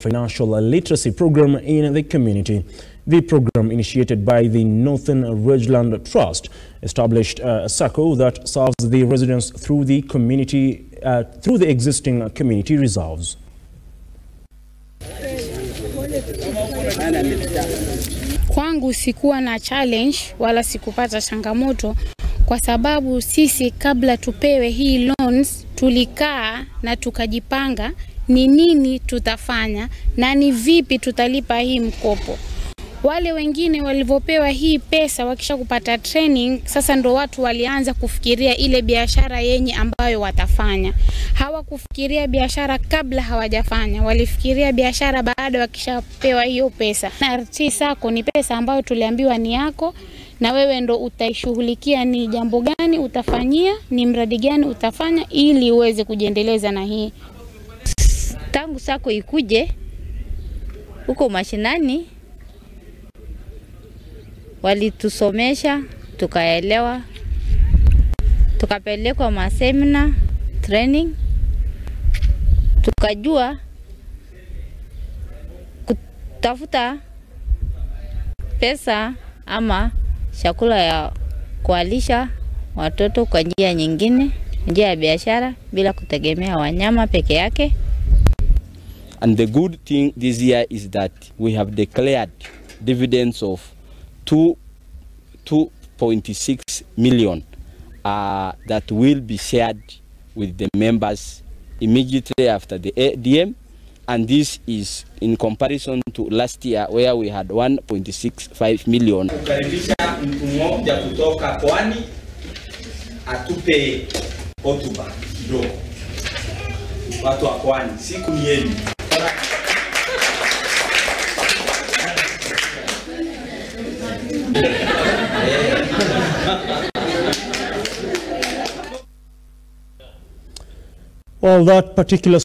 financial literacy program in the community. The program, initiated by the Northern Ridgeland Trust, established a circle that serves the residents through the community uh, through the existing community reserves. Kwangu sikuwa na challenge wala sikupata changamoto kwa sababu sisi kabla tupewe hii loans tulikaa na tukajipanga ni nini tutafanya na ni vipi tutalipa hii mkopo. Wale wengine walivyopewa hii pesa wakisha kupata training, sasa ndo watu walianza kufikiria ile biashara yenye ambayo watafanya. Hawakufikiria biashara kabla hawajafanya, walifikiria biashara baada wakishapewa hiyo pesa. Na RT Sacco ni pesa ambayo tuliambiwa ni yako na wewe ndo utaishughulikia, ni jambo gani utafanyia, ni mradi gani utafanya ili uweze kujiendeleza na hii. Tangu sako ikuje huko mashinani, walitusomesha tukaelewa, tukapelekwa masemina training, tukajua kutafuta pesa ama chakula ya kualisha watoto kwa njia nyingine, njia ya biashara bila kutegemea wanyama peke yake. And the good thing this year is that we have declared dividends of 2 2.6 million uh, that will be shared with the members immediately after the ADM and this is in comparison to last year where we had 1.65 million. Kukaribisha mtu mmoja kutoka Pwani atupe hotuba kidogo. Watu wa Pwani, siku ni yenu. Well, that particular